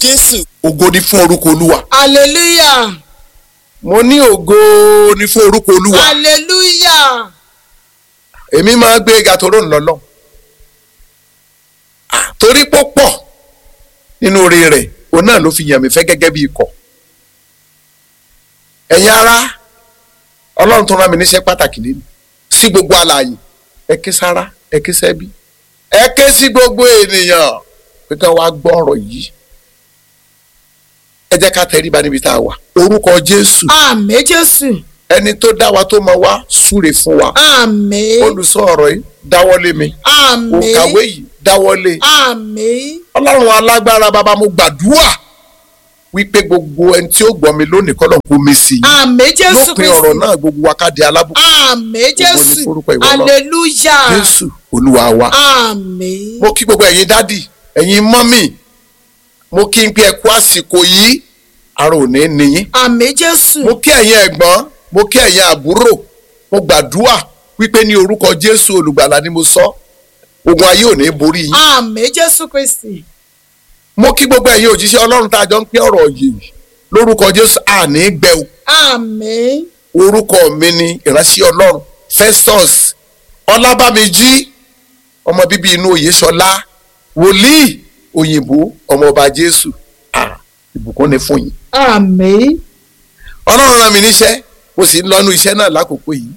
jésù ògo ni fún orúkọ olúwa hallelujah mo ní ògo ni fún orúkọ olúwa hallelujah èmi máa gbé ga toró ń lọ́lọ́ torí pọ́pọ̀ nínú oore rẹ̀ òun náà ló fi yàn mí fẹ́ gẹ́gẹ́ bí ikọ̀ ẹ̀yin ará ọlọ́run tó rán mi níṣẹ́ pàtàkì lẹ́nu sí gbogbo alààyè ẹ ké sára ẹ ké sẹ́bí ẹ ké sí gbogbo ènìyàn pé ká wá gbọ́ ọ̀rọ̀ yìí ẹ jẹ́ ká tẹríba níbi tá a wà orúkọ jésù àmín jésù ẹni tó dá wa tó mọ wá súre fún wa àmín olùsọ ọ̀rọ̀ yìí dáwọ́lé mi àmín òǹkàwé yìí dáwọ́lé àmín ọlọ́run alágbára bàbá mo gbàdúrà wípé gbogbo ẹni tí ó gbọ́ mi lónìí kọ́ ló ń kó mi sí i àmín jésù lópin ọ̀rọ̀ kristi náà gbogbo wa ká di alábùkún àmín Gbogbo ní jésù forúkọ ìwọ náà. hallelujah jésù olúwa wa àmín mo kí gbogbo ẹ̀yin dádì ẹ̀yin mọ́mì mo kí n pé ẹ kú àsìkò yìí ara ò ní níyín àmín jésù mo kí ẹ̀yin ẹ̀gbọ́n mo kí ẹ̀yin àbúrò mo gbàdúrà wípé ní orúkọ jésù olùgbàlà ni mo sọ ogun ayé ò ní borí yín àmín jésù kristi mo kí gbogbo ẹ̀yin òjíṣẹ́ ọlọ́run tá a jọ ń pín ọ̀rọ̀ yìí lórúkọ jésù àní gbẹ o àmín orúkọ mi ni ìránṣẹ́ ọlọ́run festus ọlábàmíjí ọmọ bíbí inú oyèṣọlá wòlíì òyìnbó ọmọọba jésù Ah, ìbùkún ni fún yín àmín ọlọ́run rán mi níṣẹ́ mo sì ń lọ́nu iṣẹ́ náà lákòókò yìí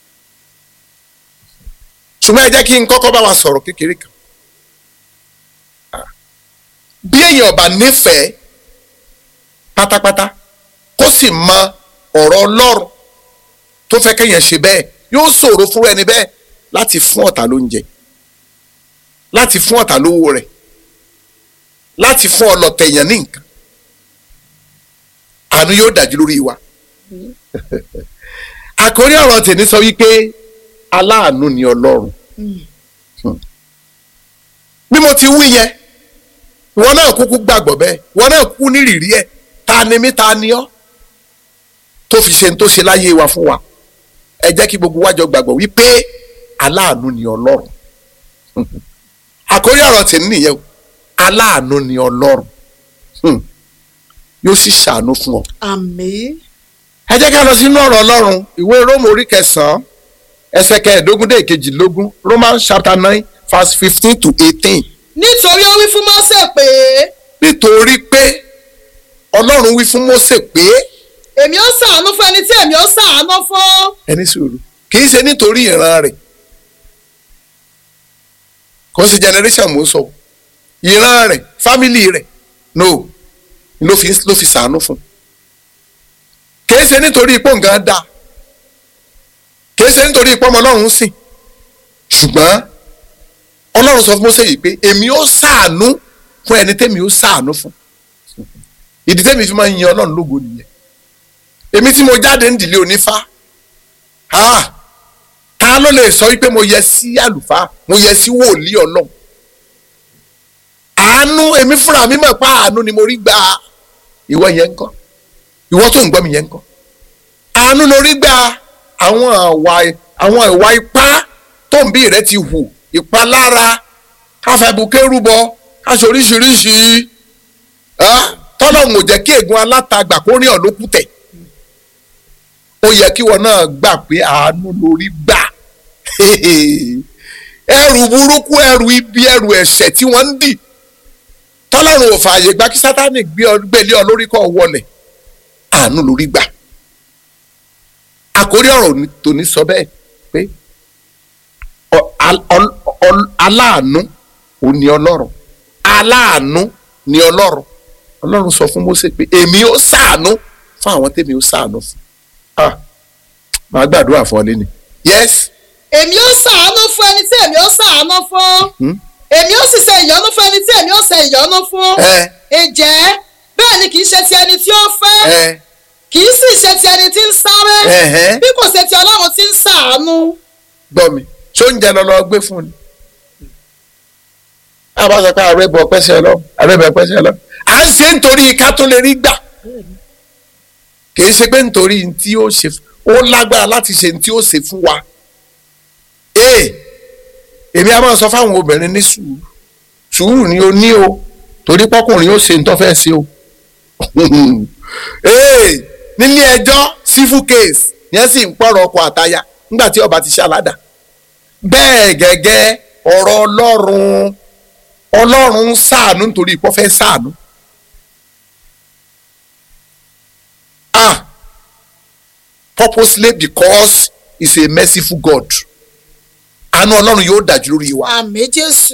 ṣùgbọ́n ẹ jẹ́ kí n kọ́kọ́ bá wa sọ̀rọ̀ kékeré kan Ah. bí èèyàn bá nífẹ̀ẹ́ pátápátá kó sì mọ ọ̀rọ̀ ọlọ́run tó fẹ́ kéèyàn ṣe bẹ́ẹ̀ yóò ṣòro fún ẹni bẹ́ẹ̀ láti fún ọ̀tá lóúnjẹ láti fún ọ̀tá lówó rẹ̀ láti fún ọlọ̀tẹ̀ èèyàn ní nǹkan àánú yóò dájú lórí wa àkórí ọ̀rọ̀ tèmi sọ wípé aláàánú ni ọlọ́run Hmm. bí mo ti wí yẹn ìwọ náà kúkú gbàgbọ́ bẹ́ẹ̀ ìwọ náà kú nírìírí ẹ̀ ta ni mí ta ni ọ́ tó fi ṣe ń tó ṣe láyé wa fún wa ẹ jẹ́ kí gbogbo wa jọ gbàgbọ́ wípé aláàánú ni ọlọ́run àkórí ọ̀rọ̀ tèmi nìyẹn o aláàánú ni ọlọ́run Hmm. yóò sì ṣàánú fún ọ àmín ẹ jẹ́ ká lọ sínú ọ̀rọ̀ ọlọ́run ìwé róòmù orí kẹsàn-án ẹsẹ̀ kẹẹ̀ẹ́dógún dé ìkejìlélógún romans chapter nine verse fifteen to eighteen nítorí ó wí fún mọ́sẹ̀ pé nítorí pé ọlọ́run wí fún mósè pé èmi ó ṣàánú fún ẹni tí èmi ó ṣàánú fún ẹni sùúrù kì í ṣe nítorí ìran rẹ̀ kò sí generation mò ń sọ ìran rẹ̀ family rẹ̀ no ló fi ló fi ṣàánú fún kì í ṣe nítorí ipò nǹkan dáa kì í ṣe nítorí ipò ọmọ ọlọ́run sìn ṣùgbọ́n ọlọ́run sọ fún Mósè yìí pé èmi ó ṣàánú fún ẹni tẹ́mi ó ṣàánú fún ìdí tẹ́mi fi máa ń yin ọlọ́run lógo nìyẹn èmi tí mo jáde ń dìlé onífá ah ta ló lè sọ wípé mo yẹ sí àlùfáà mo yẹ sí wòlíì ọlọ́run àánú èmi fúnra mi mọ̀ pé àánú ni mo rí gbà ìwọ yẹn ń kọ́ ìwọ tó ń gbọ́ mi yẹn ń kọ́ àánú lórí gbà àwọn àwa àwọn ìwà ipá tó ń bí rẹ ti hù ìpalára káfẹ́bùkẹ́rùbọ káṣọ oríṣiríṣi tọ́lọ́hún ò jẹ́ kí ègún alátagbà kó rìn ọ́ lókùtẹ̀ ó yẹ kí wọn náà gbà pé àánú lórí gbà ẹrù burúkú ẹrù ibi ẹrù ẹ̀ṣẹ̀ tí wọ́n ń dì tọ́lọ́run ò fààyè gbà kí sátánì gbé ọ gbélé ọ lórí kọ́ wọlẹ̀ àánú lórí gbà àkórí ọ̀rọ̀ tòní sọ bẹ́ẹ̀ pé ọ- al- ọl- ọl- aláàánú ò ní ọlọ́run aláàánú ní ọlọ́run ọlọ́run sọ fún Mósè pé èmi ó ṣàánú fún àwọn tèmi ó ṣàánú fún ah màá gbàdúrà fún ọ lẹ́nu yes èmi ó ṣàánú fún ẹni tí èmi ó ṣàánú fún Hmm? èmi ó sì ṣe ìyọ́nú fún ẹni tí èmi ó ṣe ìyọ́nú fún ẹ ǹjẹ́ bẹ́ẹ̀ ni kì í ṣe ti ẹni tí ó fẹ́ ẹ kì í sì ṣe ti ẹni tí ń sáré ẹhẹn bí kò ṣe ti ọlọ́run tí ń ṣàánú gbọ́ mi ṣó ń jẹ lọ́lọ́ gbé fún ni a bá sọ pé ààrẹ bọ̀ pẹ́sẹ̀ lọ ààrẹ bọ̀ pẹ́sẹ̀ lọ à ń ṣe nítorí ká tó lè rí gbà kì í ṣe pé nítorí tí ó ṣe ó lágbára láti ṣe tí ó ṣe fún wa ee èmi a máa sọ fáwọn obìnrin ní sùúrù sùúrù ni o ní o torí pọ́kùnrin ó ṣe ń tọ́fẹ́ sí o Ee, nílé ẹjọ́ civil case yẹn sì ń pọ̀rọ̀ ọkọ àtaya nígbà tí ọba ti ṣe aládà bẹ́ẹ̀ gẹ́gẹ́ ọ̀rọ̀ ọlọ́run ọlọ́run ń ṣàánú nítorí ipò fẹ́ ṣàánú. ah purposely because he is a merciful God àánú ọlọ́run yóò dájú lórí wa. àmì jésù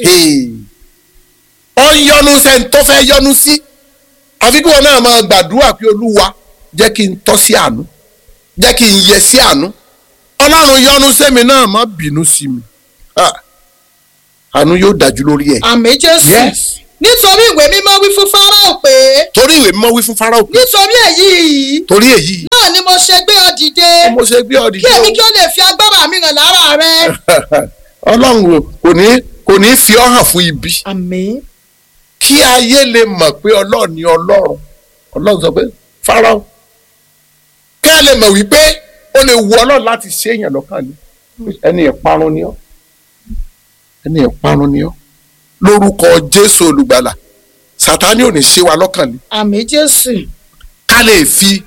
ọ ń yọnu sẹ́ni tó fẹ́ yọnu sí àfi kí wọn náà máa gbàdúrà pé olúwa jẹ́ kí n tọ́ sí àánú jẹ́ kí n yẹ sí àánú ọlọ́run yọnu sẹ́mi náà má bínú sí mi Ah, àánú yóò dájú lórí ẹ̀. àmì jésù Yes. nítorí ìwé mímọ́ wí fún fáráò pé torí ìwé mímọ́ wí fún Fáráò pé nítorí èyí yìí torí èyí náà ni mo ṣe gbé ọ dìde mo ṣe gbé ọ kí dìde èmi o. kí ó lè fi agbára mi hàn lára rẹ. ọlọ́run o, kò ní kò ní fi ọ́ hàn fún ibi àmì kí ayé lè mọ̀ pé ọlọ́run ni ọlọ́run ọlọ́run sọ pé Fáráò kí ẹ lè mọ̀ wípé ó lè wu ọlọ́run láti ṣe èèyàn lọ́kàn ni ẹni ìparun ni ọ́ ẹni ìparun ni ọ́ lórúkọ Jésù olùgbàlà Sátánì ò ní ṣe wa lọ́kàn ni àmì jésù ká lè fi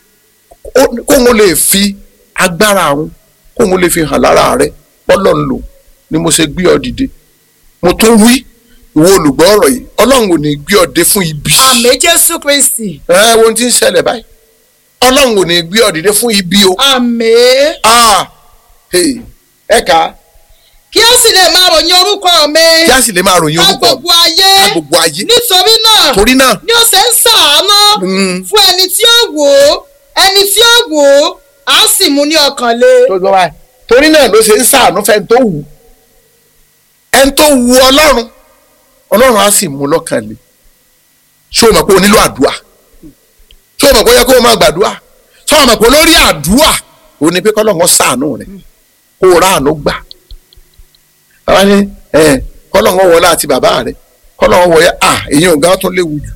ó- kóun lè fi agbára àwọn kóun lè fi hàn lára rẹ bọ́lọ̀ ń lò ni mo ṣe gbé ọ dìde mo tún wí ìwọ olùgbọ́ ọ̀rọ̀ yìí ọlọ́run ò ní gbé ọ dé fún ibi àmì jésù kristi ẹ wo ohun tí ń ṣẹlẹ̀ báyìí ọlọ́run ò ní gbé ọ dìde fún ibi o àmì ah hey, ẹ kà á kí ó sì lè máa ròyìn orúkọ mi kí a sì lè máa ròyìn ká orúkọ gbogbo ayé ká gbogbo ayé nítorí náà torí náà ni ó ṣe ń ṣàánú Mm. fún ẹni tí ó wò ó ẹni tí ó wò ó á sì mú ní ọkàn le. tó gbọ́ báyìí torí náà ló ṣe ń ṣàánú fẹ́ni tó wù ẹni tó wù ọlọ́run ọlọ́run á sì mú lọ́kàn le ṣé o mọ̀ pé o nílò àdúrà ṣé o mọ̀ pé ó yẹ kó o máa gbàdúrà ṣé o mọ̀ pé olórí àdúrà ò ní pé kọ́lọ́run ó ṣàánú rẹ̀ kó o ráàánú gbà bàbá ní ẹ kọ́lọ́run ó wọlé àti bàbá rẹ̀ kọ́lọ́run ó wọlé à èyí ò gán tó léwu jù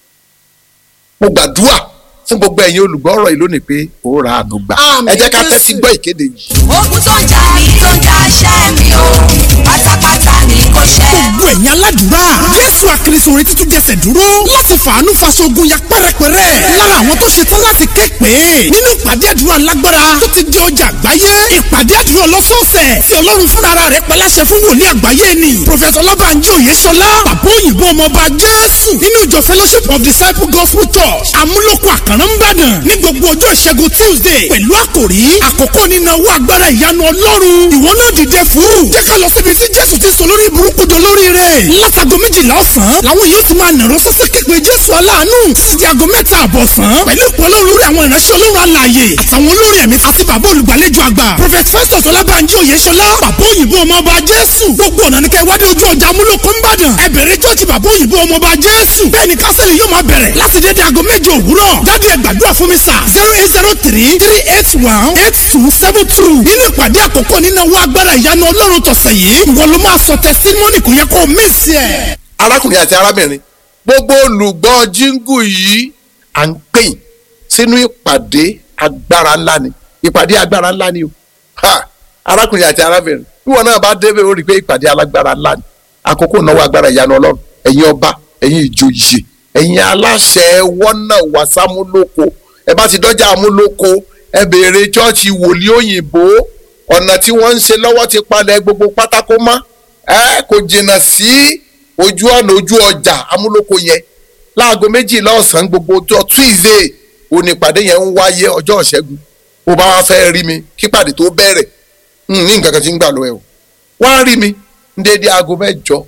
mo gbàdúrà fún gbogbo ẹ̀yin olùgbọ́ ọ̀rọ̀ yìí lónìí pé ó ráàánú gbà Àmín ẹ jẹ́ ká Jésù. tẹ́tí gbọ́ ìkéde yìí. ogun tó ń jà mí tó ń jà ṣẹ́ mi o pátápátá ni kò ṣẹ́. gbogbo ẹ̀yin aládùúrà jésù àkìrìsò rẹ títún jẹsẹ̀ dúró láti fàánú faṣogun ya pẹ́rẹpẹ́rẹ lára àwọn tó ṣe tán láti ké pé nínú ìpàdé àdúrà lágbára tó ti di ọjà àgbáyé ìpàdé àdúrà ọlọ́sọ̀ọ̀sẹ̀ tí ọlọ́run fúnra rẹ̀ pẹ̀láṣẹ fún wòlíì àgbáyé ni prọfẹsọ ọlọ́bànjí òyeṣọlá bàbá òyìnbó ọmọọba jésù nínú ìjọ fellowship of disciple gospel church amúlòkọ àkàrà ńbàdàn ní gbogbo ọjọ́ ìṣẹ́gun tuesday pẹ̀lú àkòrí àkókò nínú owó agbára ìyanu ọlọ́run ìwọ náà dìde fún jẹ́ ká lọ síbi tí jésù ti sọ lórí burúkú jọ lórí rẹ̀ látago méjìlá ọ̀sán làwọn yóò ti máa nàró sọ́sẹ́ képe jésù aláàánú títí di aago mẹ́ta àbọ̀sán pẹ̀lú ìpọ́nlọ́ lórí àwọn ìránṣẹ́ ọlọ́run alààyè àtàwọn olórí ẹ̀mí àti bàbá olùgbàlejò àgbà prophet festus ọlábànjí oyèṣọlá bàbá òyìnbó ọmọọba jésù gbogbo ọ̀nà ní kẹwàá dé ojú ọjà amúlòkó ńbàdàn ẹ bẹ̀rẹ̀ jọ́ọ̀jì bàbá òyìnbó ọmọọba jésù bẹ́ẹ̀ ni kásẹ̀lì yóò máa bẹ̀rẹ̀ láti dédé aago méje òwúrọ̀ jáde ẹ gbàdúrà fún mi sà zero eight zero three three eight one eight two seven two nínú ìpàdé àkọ́kọ́ nínú owó agbára ìyanu ọlọ́run tọ̀sẹ̀ yìí ìwọ ló máa sọ tẹsítímọ́nì kò yẹ kó o mísì ẹ̀. arákùnrin àti arábìnrin gbogbo olùgbọ́ jíngù yìí à ń pè yín sínú ìpàdé agbára ńlá ni ìpàdé agbára ńlá ni o ha arákùnrin àti arábìnrin bí wọn náà bá débẹ̀ ó rí i pé ìpàdé alágbára ńlá ni àkókò náwó agbára ìyanu ọlọ́run ẹ̀yin ọba ẹ̀yin ìjòyè ẹ̀yin aláṣẹ wọ́nà wàsámúlòkọ ẹ bá ti dọ́jà amúlòkọ ẹ béèrè chọ́ọ̀chì wòlíì òyìnbó ọ̀nà tí wọ́n ń ṣe lọ́wọ́ ti palẹ̀ gbogbo pátákó mọ́ ẹ kò jìnnà sí ojú ọ̀nà ojú ọjà amúlòkọ yẹn láago méjìlá ọ̀sán gbogbo ọjọ́ tuesday onípàdé yẹn ń wáyé ọjọ́ ìṣẹ́gun bó bá wá fẹ́ rí mi kípàdé tó bẹ̀rẹ̀ n ní nǹkan kan tí ń gbà lọ ẹ o wá rí mi ní déédéé aago mẹ́jọ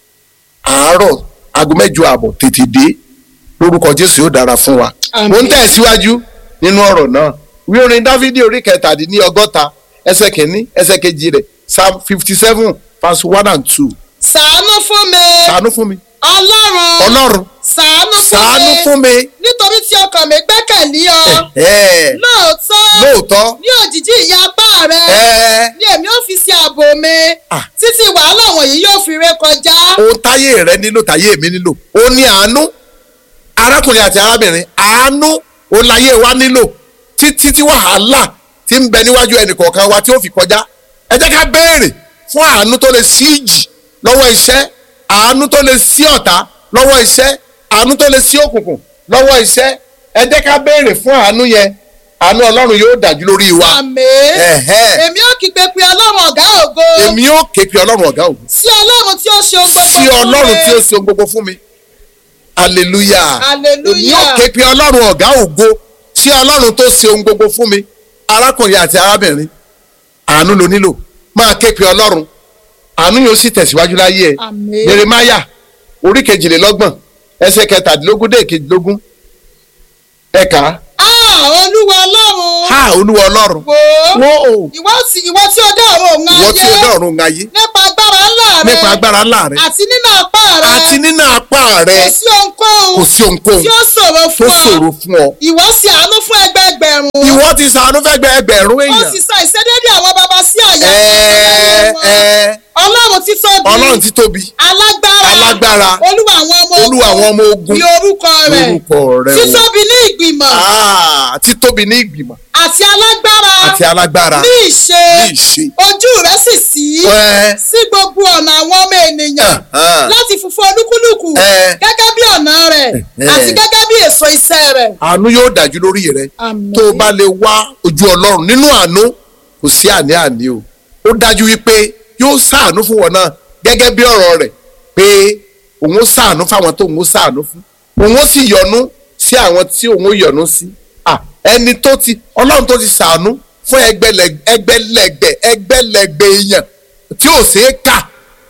àárọ̀ aago mẹ́jọ ààbọ̀ tètè dé lórúkọ jésù yóò dára fún wa Àmín. mo ń tẹ̀síwájú nínú ọ̀rọ̀ náà wí orin dávidi orí kẹtàdínní ọgọ́ta ẹsẹ̀ kìíní ẹsẹ̀ kejì rẹ̀ psalm fifty seven verse one and two ṣàánú fún mi ṣàánú fún mi ọlọ́run ọlọ́run ṣàánú ṣàánú fún fún mi mi nítorí tí ọkàn mi gbẹ́kẹ̀lé ọ ẹ̀ẹ́ lóòótọ́ lóòótọ́ ní òjìji ìyá apá rẹ ẹ̀ẹ́ ní èmi ò fi sí ààbò mi Ah. títí wàhálà wọ̀nyí yóò fi ré kọjá. ohun táyé rẹ nílò táyé mi nílò ó ní àánú arákùnrin àti arábìnrin àánú òun láyé wa nílò títí tí wàhálà ti ń bẹ níwájú ẹnìkọ̀ọ̀kan wa tí ó fi kọjá ẹ jẹ́ ká béèrè fún àánú tó lè sí ìjì lọ́wọ́ iṣẹ́ àánú tó lè sí ọ̀tá lọ́wọ́ iṣẹ́ àánú tó lè sí òkùnkùn lọ́wọ́ iṣẹ́ ẹ jẹ́ ká béèrè fún àánú yẹn àánú ọlọ́run yóò dájú lórí wa àmín Ẹ̀hẹ́. èmi ò kígbe pé ọlọ́run ọ̀gá ògo èmi yóò ké pe ọlọ́run ọ̀gá ògo sí ọlọ́run tí ó ṣe ohun gbogbo sí fún ọlọ́run mi. tí ó ṣe ohun gbogbo fún mi hallelujah Hallelujah. èmi yóò ké pe ọlọ́run ọ̀gá ògo sí ọlọ́run tó ṣe ohun gbogbo fún mi arákùnrin àti arábìnrin àánú ló nílò máa ké pe ọlọ́run àánú yóò sì tẹ̀síwájú láyé ẹ̀ Àmín. jeremaya orí kejìlélọ́gbọ̀n ẹsẹ̀ kẹtàdínlógún dé kejìlélógún ẹ̀ka Ah, olúwa ọlọ́run ha olúwa ọlọ́run wò ó wo o ìwọ tí ìwọ tí ó dá ọ̀run òun ìwọ tí o ayé dá ọ̀run ayé nípa agbára ńlá rẹ nípa agbára ńlá rẹ àti nínú apá rẹ àti nínú apá rẹ kò sí ohunkóhun kò sí ohunkóhun tí ó ṣòro tó fún ọ ṣòro fún ọ ìwọ sì àánú fún ẹgbẹẹgbẹ̀rún ìwọ ti ṣàánú fẹ́gbẹ́ ẹgbẹ̀rún ó èèyàn sì sa ìṣedéédé àwọn baba sí àyà ẹ wọn. ẹ ọlọ́run tí tóbi ọlọ́run ti tóbi alágbára Alágbára. olúwa àwọn ọmọ ogun Olúwa àwọn ọmọ ogun. ní orúkọ rẹ̀ lórúkọ rẹ o títóbi ní ìgbìmọ̀ Ah, ti tóbi ní ìgbìmọ̀ àti alágbára àti alágbára ní ìṣe ní ìṣe ojú rẹ̀ sì sí ẹ sí gbogbo ọ̀nà àwọn ọmọ ènìyàn Ah. láti funfun olúkúlùkù Eh. gẹ́gẹ́ bí ọ̀nà rẹ̀ Eh. àti gẹ́gẹ́ bí èso iṣẹ́ rẹ̀. àánú yóò dájú lórí rẹ Àmín. tó o bá lè wá ojú ọlọ́run nínú àánú kò sí àní-àní o ó dájú wípé yóò ṣàánú fún wọn náà gẹ́gẹ́ bí ọ̀rọ̀ rẹ̀ pé òun ó ṣàánú fáwọn tó òun ó ṣàánú fún òun ó sì yọ́nú sí àwọn tí òun ó yọ́nú sí Ah, ẹni tó ti ọlọ́run tó ti ṣàánú fún ẹgbẹ̀lẹ̀- ẹgbẹ̀lẹ́gbẹ̀ ẹgbẹ̀lẹ́gbẹ̀ èèyàn tí ò ṣeé kà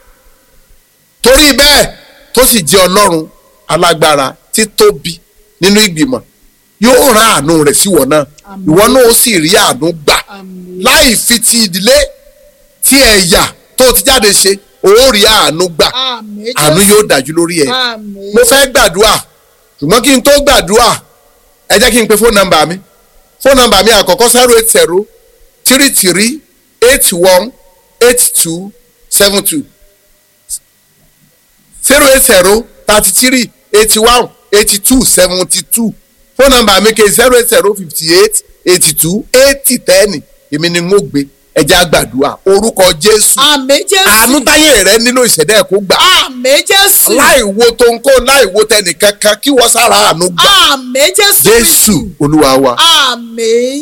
torí bẹ́ẹ̀ tó sì jẹ́ ọlọ́run alágbára tí tóbi nínú ìgbìmọ̀ yóò rán àánú rẹ̀ sí wọn náà ìwọ náà ó sì rí àánú gbà láì fi ti ìdílé tí ẹ̀yà tó ti jáde ṣe ó rí àánú gbà Àmín Jésù. àánú yóò dájú lórí ẹ̀ Àmín. mo fẹ́ gbàdúrà ṣùgbọ́n kí n tó gbàdúrà ẹ jẹ́ kí n pe fóònù nọ́mbà mi fóònù nọ́mbà mi àkọ́kọ́ zero eight zero three three eight one eight two seven two zero eight zero thirty three eighty one eighty two seventy two fóònù nọ́mbà mi ke zero eight zero fifty eight eighty two eighty ten èmi ni n ó gbé ẹjẹ àgbàdua orúkọ jésù Àmín Jésù. àánú táyé rẹ nílò ìṣẹ̀dá ẹ̀ kó gbà Àmín Jésù. láì wo tó ń kó láì wo tẹnìkankan kí wọ́n sára àánú gbà Àmín Jésù. jésù olúwa wa. Àmín.